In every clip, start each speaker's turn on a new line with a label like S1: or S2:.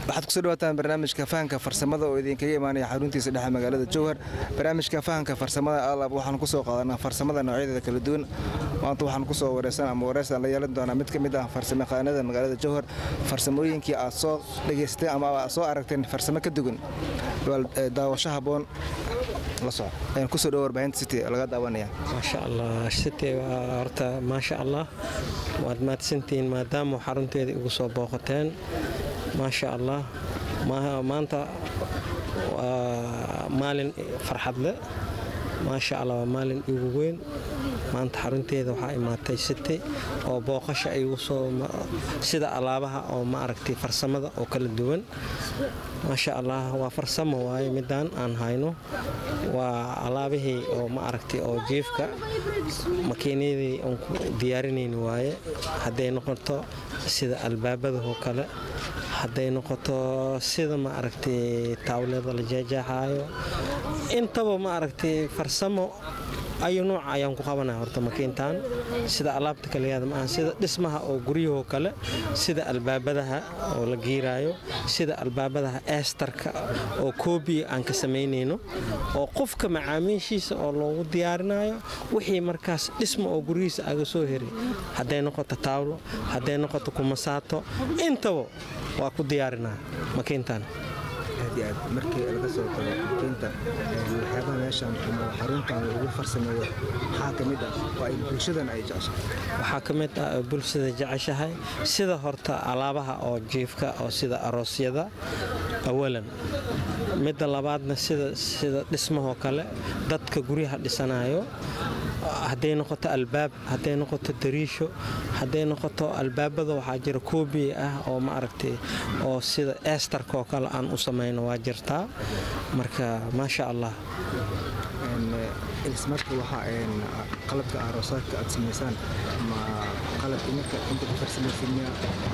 S1: waxaad kusoo dhawaataan barnaamijka fahanka farsamada oo idinkaga imaanaya xaruntiisa dhexe magaalada jowhar barnaamijka fahanka farsamada alab waxaan kusoo qaadanaa farsamada noocyadeeda kala duwan maanta waxaan kusoo wareysan ama wareysan la yeelan doonaa mid ka mid ah farsamayaqaanada magaalada jowhar farsamooyinkii aad soo dhegaysteen ama aad soo aragteen farsamo ka duwan daawasho haboon kusoo dhow warbaahinta city laga daawanaya
S2: maasha allah city waa horta maasha allah waad mahadsantihiin maadaama xarunteeda igu soo booqateen maasha allah maanta waa maalin farxad leh maasha allah waa maalin igu weyn maanta xarunteeda waxaa imaatay city oo booqasha igu soo sida alaabaha oo ma aragtay farsamada oo kala duwan maasha allah waa farsamo waaye midaan aan hayno waa alaabihii oo ma aragtay oo jiifka makiinadii aan ku diyaarinayni waaye hadday noqoto sida albaabadahoo kale hadday noqoto sida ma aragtay taawlada la jeejaaxaayo intaba ma aragtay farsamo ayu nuuc ayaan ku qabanaya horta makiintan sida alaabta kaliyaada maaha sida dhismaha oo guryahoo kale sida albaabadaha oo la giiraayo sida albaabadaha eestarka oo koobiya aan ka samaynayno oo qofka macaamiishiisa oo loogu diyaarinayo wixii markaas dhisma oo guryihiisa aga soo heray hadday noqoto taawlo hadday noqoto kumasaato intaba waa ku diyaarinaa makiintan
S1: aad iyo aad markii laga soo tago makiinta waxyaabaha meeshan ama xaruntan lagu farsameeyo waxaa ka mid ah oo ay bulshadan ay jeceshahay
S2: waxaa ka mid ah bulshada jeceshahay sida horta alaabaha oo jiifka oo sida aroosyada awalan midda labaadna sida sida dhismahoo kale dadka guryaha dhisanayo hadday noqoto albaab hadday noqoto dariisho hadday noqoto albaabada waxaa jira koobiya ah oo ma aragtay oo sida eestarka oo kale aan u samayno waa jirtaa marka maasha allah
S1: marka waxaa qalabka aroosaadka aad samaysaan ma qalabka marka inta ku farsamaysan miya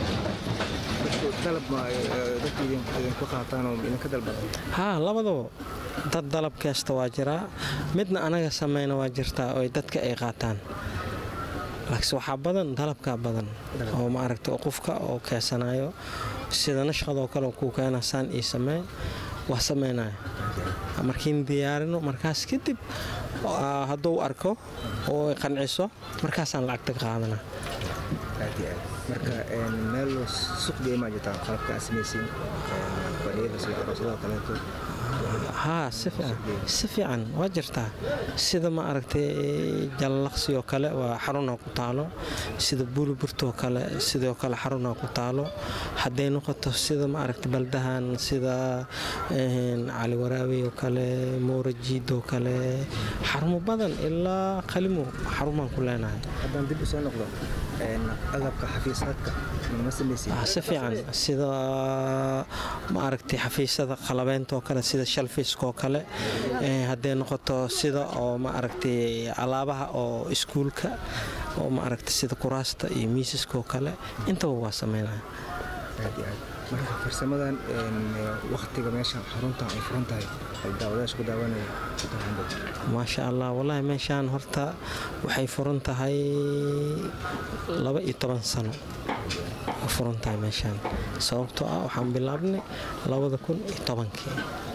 S1: dalab ma dadka idinku qaataan oo idinka dalbada
S2: haa labadaba dad dalab keesta waa jiraa midna anaga samayna waa jirtaa oo dadka ay qaataan laakiin waxaa badan dalabkaa badan oo ma aragta qofka oo keesanayo sida nashqadoo kale kuu keena saan ii sameey waa samaynaya markiin diyaarino markaas kadib hadduu arko oo qanciso markaasaan lacagta ka qaadana
S1: marka meel suqgeey maa jirtaa qalabka aad samaysiin fadhiyada sida aroosadaha kaleeto
S2: haa si fiican waa jirtaa sida ma aragtay jallaqsioo kale waa xaruna ku taalo sida buuliburtoo kale sidoo kale xaruna ku taalo hadday noqoto sida ma aragtay baldahan sida cali waraawi oo kale moorajiidoo kale xarumo badan ilaa qalimo xarumaan ku leenahay
S1: haddaan dib u soo noqdo agabka xafiisaadka
S2: si fiican sida ma aragtay xafiisyada qalabeyntaoo kale sida shalfiskoo kale hadday noqoto sida oo ma aragtay alaabaha oo iskuulka oo ma aragtay sida kuraasta iyo miisaskoo kale intaba waa sameynaya
S1: marka farsamadan waktiga meesha xarunta ay furan tahay ay daawadayaasha ku daawanaya
S2: maasha allah wallaahi meeshaan horta waxay furan tahay laba iyo toban sano furan tahay meeshaan sababtoo ah waxaan bilaabnay labada kun iyo tobankii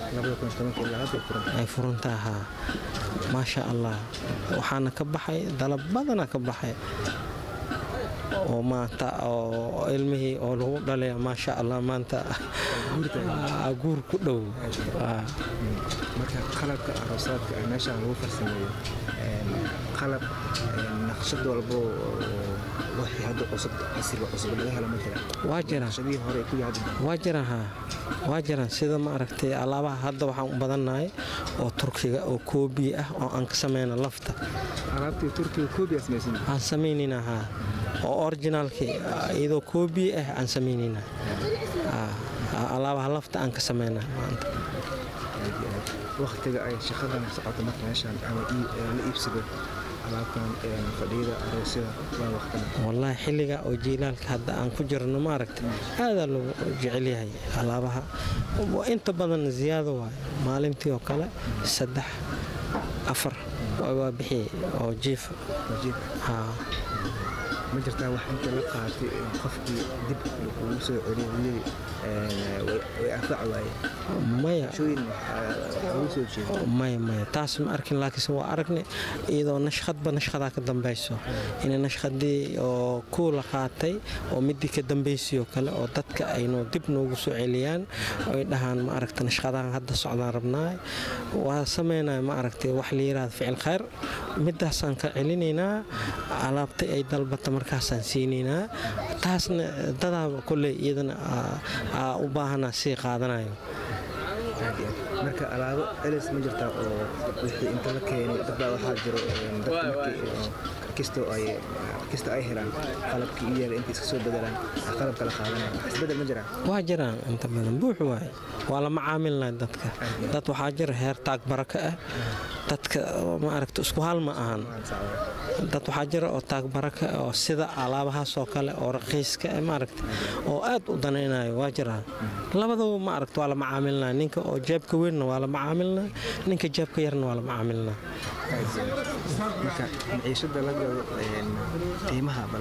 S2: ay furantahay haa maasha allah waxaana ka baxay dalab badana ka baxay oo maanta oo ilmihii oo lagu dhalaya maasha allah maanta guur ku dhow
S1: marka qalabka aroosaadka ee meeshaan lagu farsameeyo qalab naqshad walbo wixii hadda cusub casriga cusub laga helo ma jira
S2: waa jira
S1: naqshadihii hore ku yaad
S2: waa jira haa waa jiraan sida ma aragtay alaabaha hadda waxaan u badannahay oo turkiga oo koobi ah oo aan ka samayna lafta
S1: alaabtii turkiga koobi aa samaysan
S2: aan samaynayna haa oo originaalkii iyadoo koobi ah aan samaynayna alaabaha lafta aan ka samayna maanta
S1: waktiga ay shaqadan socoto marka meeshaan ama la iibsado alaabtan fadhiyada aroosyada waa waqtana
S2: wallaahi xilliga oo jiilaalka hadda aan ku jirno maaragta aadaa lagu jecel yahay alaabaha inta badan ziyaado waayo maalintii oo kale saddex afar waa bixiyey oo jiifa haa
S1: ma jirtaa wax inta la qaatay qofkii dib ugu soo celiyey way anfaci waaye
S2: maya
S1: shooyin ugu soo jeedo
S2: maya maya taas ma arkin laakiinse waa aragnay iyadoo nashqadba nashqadaa ka dambayso inay nashqadii oo kuu la qaatay oo midii ka dambaysay oo kale oo dadka aynu dib noogu soo celiyaan oy dhahaan ma aragta nashqadahan hadda socdaan rabnaa waa sameynaya ma aragtay wax la yiraahdo ficil khayr midaasaan ka celinaynaa alaabtay ay dalbata markaasaan siinaynaa taasna dadaaba kolley iyadana u baahanaa sii qaadanayo
S1: marka alaabo elis ma jirtaa oo wixii inta la keenay dadbaa waxaa jiro dadka markii kastoo ay kasta ay helaan qalabkii u yaala intay iska soo bedelaan qalabka la qaadanaya wax isbedel ma jiraan
S2: waa jiraan inta badan buux waaye waa la macaamilnay dadka dad waxaa jira heer taag baraka ah dadka ma aragta isku hal ma ahan dad waxaa jira oo taag baraka ah oo sida alaabahaas oo kale oo raqiiska ah maaragta oo aad u danaynayo waa jiraan labadaba ma aragta waa la macaamilnaa ninka oo jeebka weynna waa la macaamilnaa ninka jeebka yarna waa la macaamilnaa
S1: marka maciishada la gado qiimaha bal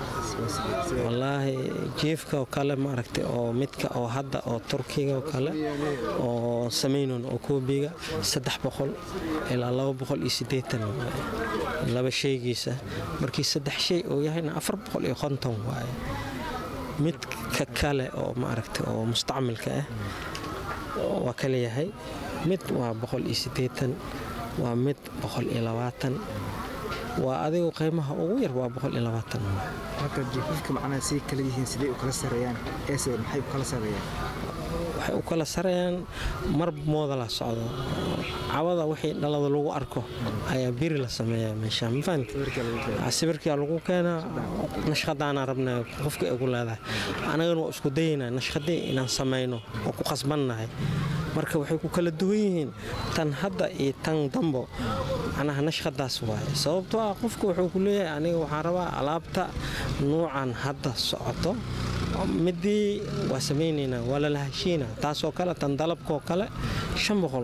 S2: wallaahi jiifka oo kale maaragtay oo midka oo hadda oo turkiga oo kale oo samaynon oo koobiga saddex boqol ilaa laba boqol iyo siddeetan laba shaygiisa markii saddex shay uu yahayna afar boqol iyo konton waaye midka kale oo maaragtay oo mustacmilka ah waa kale yahay mid waa boqol iyo siddeetan waa mid boqol iyo labaatan waa adigu qiimaha ugu yar waa boqol iyo labaatan
S1: marka jiifafka macnaha say kala yihiin sidee u kala sareeyaan eese maxay u kala sareeyaan
S2: waxay u kala sarayaan mar mooda la socdo cawada wixii dhalada lagu arko ayaa biri la sameeyaa meesha mafahant sawirkaa lagu keenaa nashqadaana rabnaa qofka ugu leedahay anagana waa isku dayaynaa nashqadii inaan samayno oo ku khasbannahay marka waxay ku kala duwan yihiin tan hadda iyo tan dambo macnaha nashqadaas waaye sababtoo ah qofka wuxuu ku leeyahay aniga waxaan rabaa alaabta nuucan hadda socoto midii waa samaynaynaa waa lala heshiina taasoo kale tan dalabkaoo kale shan boqol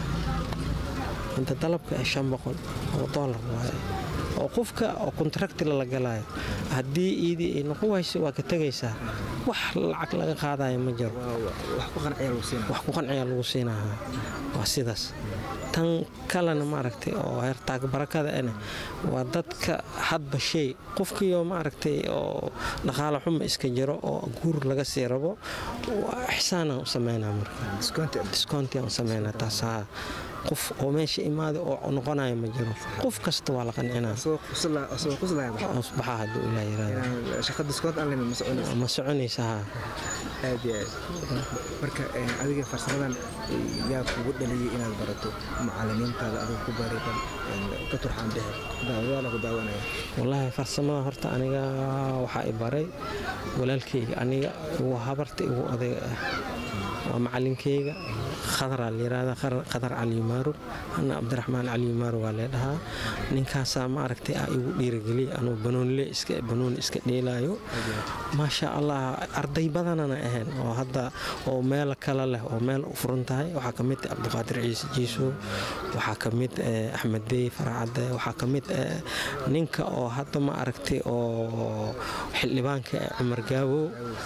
S2: inta dalabka ee shan boqol oo doolar waaye oo qofka oo kontrakti lala galaayo haddii iidii ay noqon wayso waa ka tegaysaa wax lacag laga qaadayo ma jiro
S1: wax ku
S2: qanciyaa lagu siinahaa waa sidaas tan kalena maaragtay oo heertaag barakada ane waa dadka hadba shay qofkiioo maaragtay oo dhaqaale xuma iska jiro oo guur laga sii rabo ixsaanaan u sameynaa marka discountiaan u sameynaa taas haa qof oo meesha imaaday oo noqonaya ma jiro qof kasta waa la qancinaa baxa haduu ilaa yiraahdo ma soconaysa haa
S1: aad iyo aad marka adiga farsamadan yaa kugu dhaliyay inaad barato macalimiintaada adiga ku baray bal ka turxaan bixi daawadaala ku daawanaya
S2: wallaahi farsamada horta aniga waxaa i baray walaalkayga aniga igu habarta igu odayga ah waa macalinkayga khadaraa layirahda khadar caliyumaarug ana cabdiraxmaan caliyumaarug waa leedhahaa ninkaasaa ma aragtay ah igu dhiirigeliya anuu banoonile banooni iska dheelaayo maasha allah arday badanana ahayn oo hadda oo meel kale leh oo meel u furan tahay waxaa ka mid cabdiqaadir ciise jiiso waxaa ka mid axmed dey faracadde waxaa ka mid ninka oo hadda ma aragtay oo xildhibaanka cumar gaabow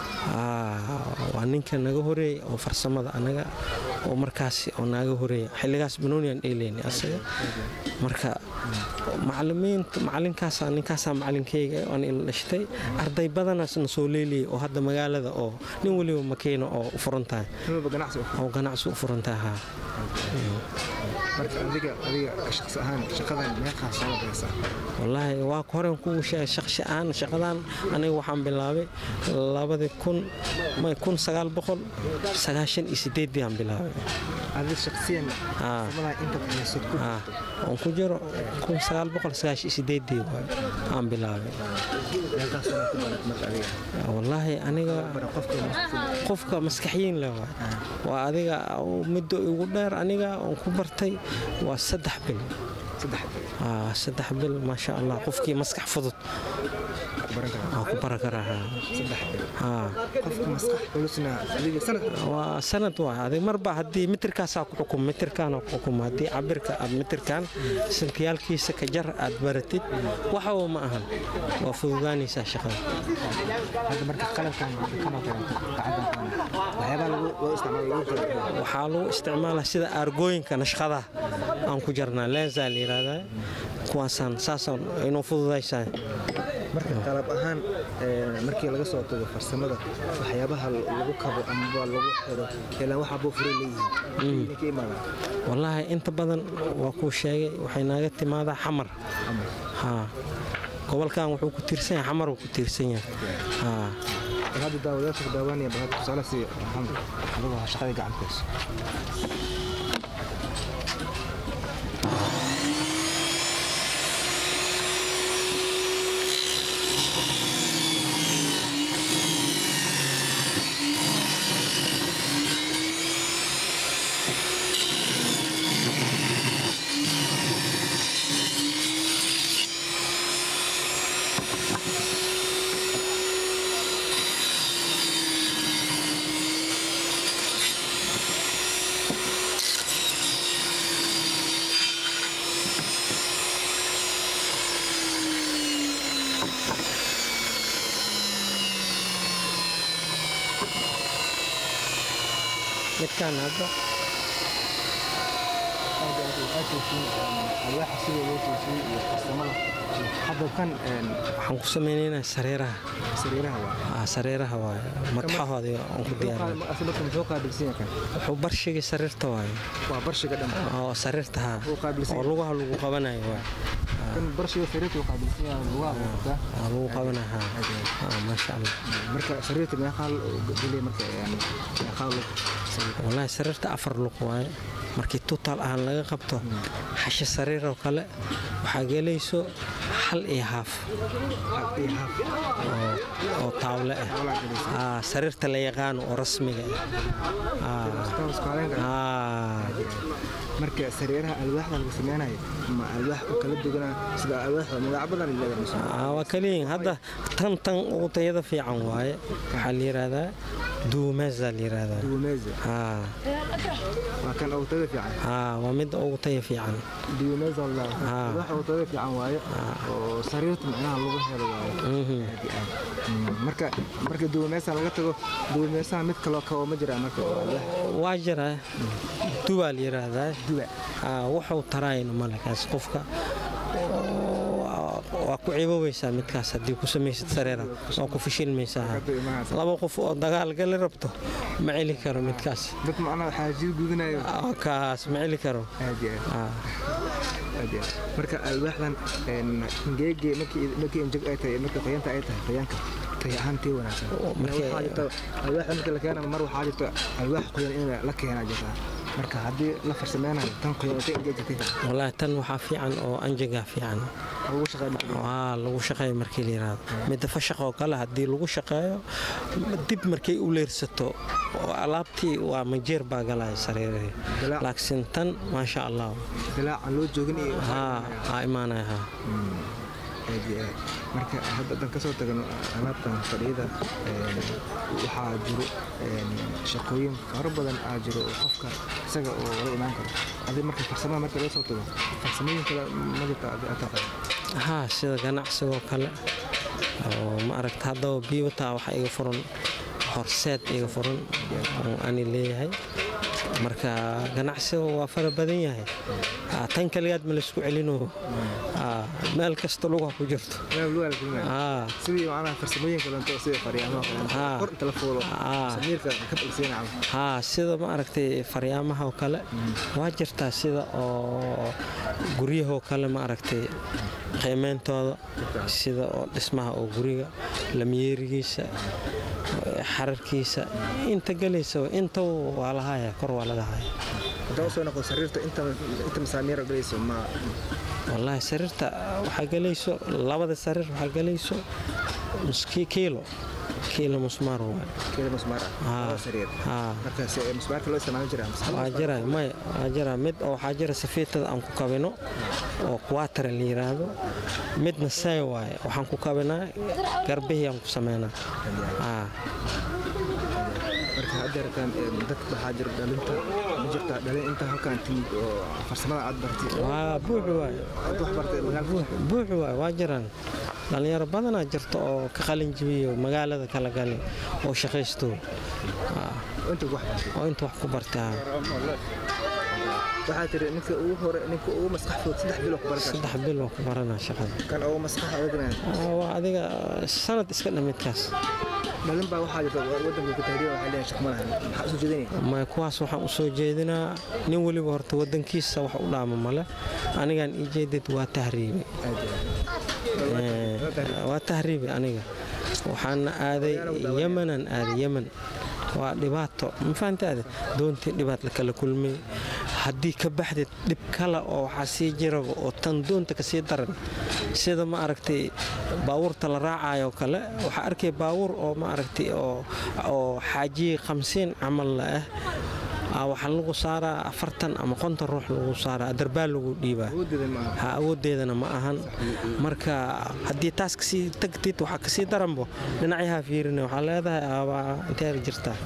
S2: waa ninka naga horeeyay oo farsamada anaga oo markaasi oo naaga horeeya xilligaas banooniyan dheeleyna asaga marka macalimiinta macalinkaasa ninkaasaa macalinkeyga aan ila dhashtay arday badanaasna soo leeliyay oo hadda magaalada oo nin weliba makiino oo u furan tahay oo ganacsi u furan tahay haa wallaahi waa horen kuu sheegay shaqsi ahaan shaqadan aniga waxaan bilaabay labadii kun may kun sagaal boqol sagaashan iyo sideeddii aan bilaabay oon ku jiro kun sagaal boqol sagaashan iyo sideeddii waay aan bilaabay wallaahi aniga qofka maskaxyiin leh waay waa adiga middo igu dheer aniga oon ku bartay waa saddex bil saddex bil maasha allah qofkii maskax fudud
S1: baran karaa
S2: waa ku bara karaa haa.
S1: saddex bil
S2: haa
S1: qofka maskax culusna adiga sanad
S2: waa sanad waay adig marba haddii mitirkaasaa ku xukum mitirkaana ku xukum haddii cabirka aad mitirkan santiyaalkiisa ka jar aad baratid waxba ma ahan waa fududaanaysaa shaqada
S1: hadda marka qalabkan kanoo kaleeto gacantan waxyaabaha lagu loo isticmaalo lagu kala
S2: waxaa lagu isticmaalaa sida aargooyinka nashqadaha aan ku jarnaa lensaa la yidhaahdaa kuwaasaan saasaan inuu fududaysaa
S1: marka qalab ahaan ee, markii laga soo tago farsamada waxyaabaha lagu kabo amaba lagu xiro ilaa waxaa buu furay leeyihiin ka imaada
S2: wallaahi inta badan waa kuu sheegay waxay naaga timaadaa xamar haa gobolkan wuxuu ku tiirsan yahay xamar uu ku tiirsan yahay haa
S1: bal hadda daawadayaasha daawanaya bal hadda tusaale si maxamed adagoo shaqadii gacantaas
S2: midkaan hadda
S1: alwaaxa sida loo toosiyey iyo farsamada hadda kan een,
S2: waxaan ku samaynaynaa sareeraha
S1: sariiraha waa
S2: aa sareeraha waaye madaxahoodii aan ku diyaarin
S1: asal marka muxuu qaabilsan yahay kan
S2: wuxuu barshigii sariirta waaye
S1: waa barshiga dhan
S2: oo sariirta haa
S1: Wuxuu qaabilsan
S2: oo lugaha lagu qabanayo waaye
S1: kan barshiga sariirta uu qaabilsan yahay lugaha uu qabtaa
S2: waa lagu qabanayo haa haa maasha allah
S1: marka sariirta meeqaa geliya marka yani meeqaa lug
S2: wallaahi sariirta afar lug waaye markii tuutaal ahaan laga qabto xashe sariir oo kale waxaa gelayso hal iyo haaf
S1: iyo haaf
S2: oo- oo taawle ah
S1: walaa gelaysa
S2: Aa, sariirta la yaqaano oo rasmiga ah Aa,
S1: taas qaadan kara
S2: aa,
S1: marka sariiraha alwaaxda laga sameynayo ma alwaax u kala duwana sida alwaaxda magac badan leedahay mise
S2: aa, waa kaliyin hadda tan tan ugu tayada fiican waaye waxaa la yidhaahdaa duumeesa la yidhaahdaa
S1: duumeza
S2: Aa,
S1: waa kan ugu tada fiican
S2: aa, waa midda ugu taya fiican
S1: duumeza la
S2: Ah.
S1: alwaax ugu tada fiican waaye oo sariirta macnaha lagu helo waaye
S2: Mhm.
S1: aad iyo aad Mm, marka marka duumeysa laga tago duumeysaha mid kaloo kabo ma jiraa marka oo alwaax
S2: waa jira duwaa la yidhaahdaa
S1: duwa
S2: Aa, wuxuu taraayn malekaas qofka waa- waa ku ciiboweysaa midkaas haddii ku samaysid sareera waa ku fashilmaysaa
S1: Hadda imaanaysa.
S2: laba qof oo dagaal gali rabto ma celi karo midkaas
S1: dad macnaha xaajiyo gudanayo
S2: Aa, kaas ma celi karo
S1: aad iyo aad
S2: Aa,
S1: aad iyo aad marka alwaaxdan een, geege markii markii injeg ay tahay markii qoyanta ay tahay qoyaanka tay ahaan tii wanaagsan
S2: markii-
S1: waxaa jirta alwaaxa marka la keena mar waxaa jirta alwaax qoyan in la keenaa jirta marka haddii la farsameynayo tan qoyan intay injeg jirtay
S2: wallaahi tan waxaa fiican oo anjagaa fiican
S1: ugu shaqeyn marka
S2: waa lagu shaqeeyo markii la yidhaahdo midda fashaq oo kale haddii lagu shaqeeyo dib markay u leersato oo alaabtii waa majeer baa galaya sariirihii
S1: Dilaac.
S2: laakiin tan maasha allah
S1: dilaacan loo joogin iyo
S2: haa aa imaanaya haa
S1: aad iyo aad marka hadda haddaan kasoo tagno alaabtan fadhiyada een, waxaa jiro een, shaqooyin fara badan aa jiro oo qofka isaga oo la imaan karo adi marka farsamada marka laga soo tago farsamooyin kale ma jirta adi aad taqaan
S2: haa sida ganacsigoo kale oo ma aragta haddaba biiwataa waxa iga furan horseed iga furan oo ani leeyahay marka ganacsiga waa fara badan yahay Aa, tan kaliyaad ma laysku celino Aa, meel kasta luga ku jirto
S1: meel lugaa la kulmaya
S2: Aa,
S1: sidii macnaha farsamooyin kalento sida faryaamaha kalento
S2: Ah.
S1: kor inta la fuulo
S2: Ah.
S1: samiirka ka balsiina camal
S2: haa sida ma aragtay faryaamaha oo kale waa jirtaa sida oo guryahoo kale ma aragtay qiimeyntooda sida oo dhismaha oo guriga lamyeerigiisa xararkiisa inta gelaysa inta waa la haya kor waa laga haya
S1: haddaan usoo noqo sariirta inta inta masaamiir galayso ma
S2: wallaahi sariirta waxaa gelayso labada sariir waxaa gelayso nuski kiilo kiilo musmaar waay
S1: keeda musmaar ah
S2: Haa.
S1: laba sariir
S2: haa
S1: markaas ee musmaarka loo isticmaali jiraa mise hal
S2: waa
S1: musmaar?
S2: jira may waa jira mid oo waxaa jira safiitada aan ku kabino oo quwaatara la yiraahdo midna say waaye waxaan ku kabinaa garbihii aan ku sameynaa haa
S1: marka hadda rataan dad waxaa jira dhalinta ma jirtaa dhalin inta halkan timid oo farsamada aad bartay
S2: waa buuxi waaye
S1: aad wax bartay magaalka
S2: buuxi waaye waa jiraan dhallinyaro badanaa jirta oo ka qalin jibiyo magaalada kala gali oo shaqaysto Haa,
S1: inta wax bartay
S2: oo inta wax ku bartaa
S1: waxaa tiri ninka ugu hore ninka ugu maskax fudud saddex bilo ku baran karta
S2: saddex bil waa ku baranaa shaqada
S1: kan ugu maskax adagna
S2: Aa, waa adiga sanad iska dhamidkaas
S1: dhalin baa waxaa jirta wadanka ku tahriiba waxay leeyahay shaqo ma lahan maxaa usoo jeedinaya
S2: ma kuwaas waxaan u soo jeedinaa nin weliba horta wadankiisa wax u dhaama male anigaan ii jeedid waa tahriibi Ee, waa tahriibi aniga waxaana aaday yemanaan aaday yeman waa dhibaato ma fahantaade doontii dhibaat la kala kulmay haddii ka baxdid dhib kale oo waxaa sii jiraba oo tan doonta kasii daran sida ma aragtay baabuurta la raacayo kale waxaa arkay baabuur oo ma aragtay oo oo xaajiyi khamsiin camal la ah Aa, waxaa lagu saaraa afartan ama konton ruux lagu saaraa darbaal lagu dhiibaa
S1: awoodeeda ma aha
S2: ha awoodeedana ma ahan marka haddii taas kasii tagtid waxaa kasii daranbo dhinacyaha fiirina waxaa leedahay aabaa inteer jirtaa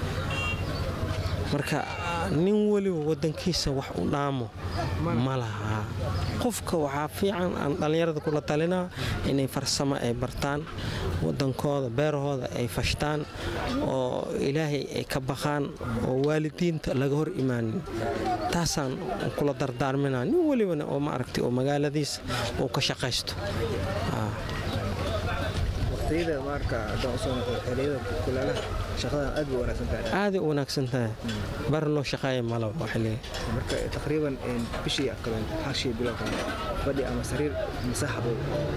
S2: marka nin weliba wadankiisa wax u dhaamo ma laha qofka waxaa fiican aan dhallinyarada kula talinaa inay farsamo ay bartaan wadankooda beerahooda ay fashtaan oo ilaahay ay ka baqaan oo waalidiinta laga hor imaanin taasaan kula dardaarminaa nin welibana oo ma aragtay oo magaaladiisa uu ka shaqaysto Aa.
S1: waqtiyada marka haddaan usoo noqdo xilliyada kulaalaha shaqadan aad bay u wanaagsan tahay
S2: aaday u wanaagsan tahay bar loo shaqeeya malaba waxa leeyahay
S1: marka taqriiban bishii kale xashii bilo kale fadhi ama sariir masaaxabo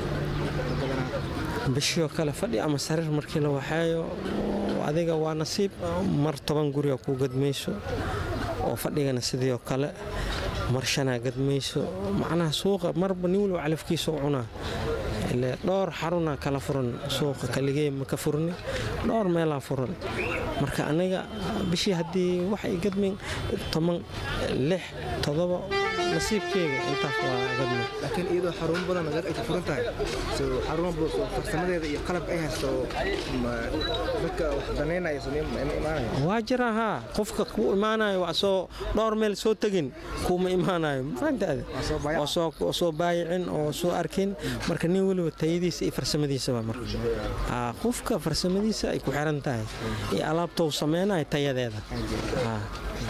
S1: badanaa
S2: bishii oo kale fadhi ama sariir markii la waxeeyo adiga waa nasiib mar toban guriga kuu gadmayso oo fadhigana sidii oo kale mar shanaa gadmayso macnaha suuqa marba nin waliba calafkiisa u cunaa ile dhowr xaruna kala furan suuqa kaligee ma ka furni dhowr meelaa furan marka aniga bishii haddii wax ay gadmin toban lix todoba nasiibkeyga intaas waa gadmin
S1: laakiin iyadoo xarumo badan nagar ay ku furan tahay so xarumo badan oo farsamadeeda iyo qalab ay haysto ma- dadka wax danaynaya so ma imaanaya
S2: waa jira haa qofka kuu imaanayo waa soo dhowr meel soo tegin kuuma imaanayo mafahantaade
S1: Waa soo baayac.
S2: oo soo oo soo baayicin oo soo arkin marka nin weliba tayadiisa iyo farsamadiisaba marka Haa, qofka farsamadiisa ay ku xiran tahay iyo alaabta uu sameynayo tayadeeda Haa.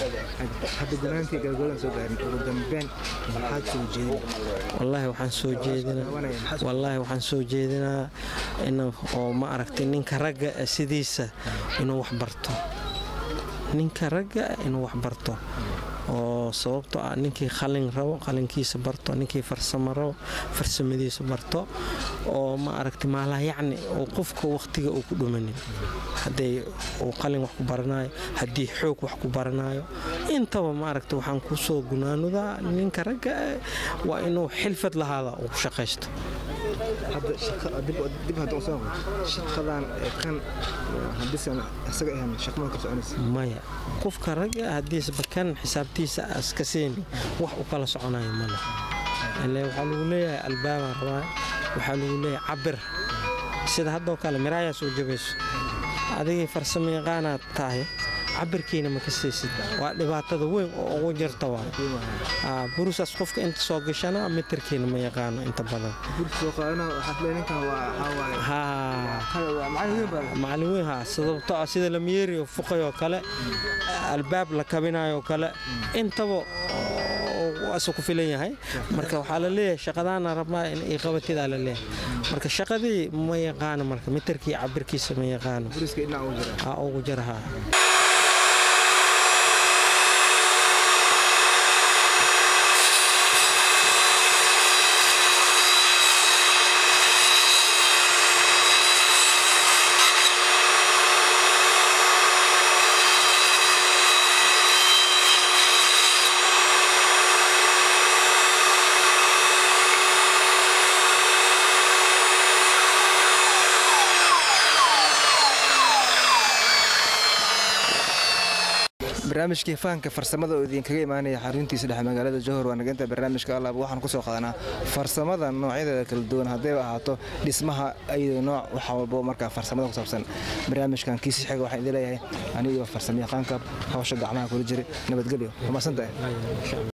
S1: hadda gunaantii galgoodan soo gaarin ugu dambeyn maxaad soo jeedin
S2: wallaahi waxaan soo jeedinaa wallaahi waxaan soo jeedinaa in oo ma aragtay ninka ragga ah sidiisa inuu wax barto ninka ragga ah inuu wax barto oo sababtoo ah ninkii qalin rabo qalinkiisa barto ninkii farsamo rabo farsamadiisa barto oo ma aragtay maalaha yacni oo qofka waqtiga uu ku dhumanin haddii uu qalin wax ku baranayo haddii xoog wax ku baranayo intaba ma aragtay waxaan ku soo gunaanudaa ninka ragga ah waa inuu xilfad lahaada uu ku shaqaysto
S1: hadda shaqa dib dib hadda usoo noqdo shaqadan ee kan haddiisan isaga ahayn shaqo ma ka soconaysa
S2: maya qofka ragga haddiisba kan xisaabtiisa aska seeni wax u kala soconayo male ile waxaa lagu leeyahay albaabaa rabaa waxaa lagu leeyahay cabir sida haddoo kale miraayaa soo jabayso adigii farsamo yaqaanaad tahay cabirkiina ma ka siisid waa dhibaatada weyn oo ugu jirta waa Aa, burusaas qofka inta soo gashana mitirkiina ma yaqaano inta badan
S1: burka soo qaadana waxaad leeyahay ninkan waa waxaa waaye
S2: haa
S1: qal- waa macallin weyn baa
S2: macallin weyn haa sababtoo ah sida lamiyeeri oo fuqay oo kale albaab la kabinayo oo kale intaba asu ku filan yahay marka waxaa la leeyahay shaqadaana rabnaa in ii qabatidaa la leeyahay marka shaqadii ma yaqaano marka mitirkii cabirkiisa ma yaqaano
S1: buriska dhinac ugu jira
S2: aa ugu jira haa
S1: barnaamijkii fahanka farsamada oo idinkaga imaanaya xaruntiisa dhexe magaalada jowhar waa nageynta barnaamijka alaab waxaan kusoo qaadanaa farsamada noocyadeeda kala duwan haddayba ahaato dhismaha iyo nooc wax walbo markaa farsamada ku saabsan barnaamijkan kiisi xiga waxaan idin leeyahay aniga iyo farsamayaqaanka hawsha gacmaha kula jira nabadgelyo waa mahadsantahay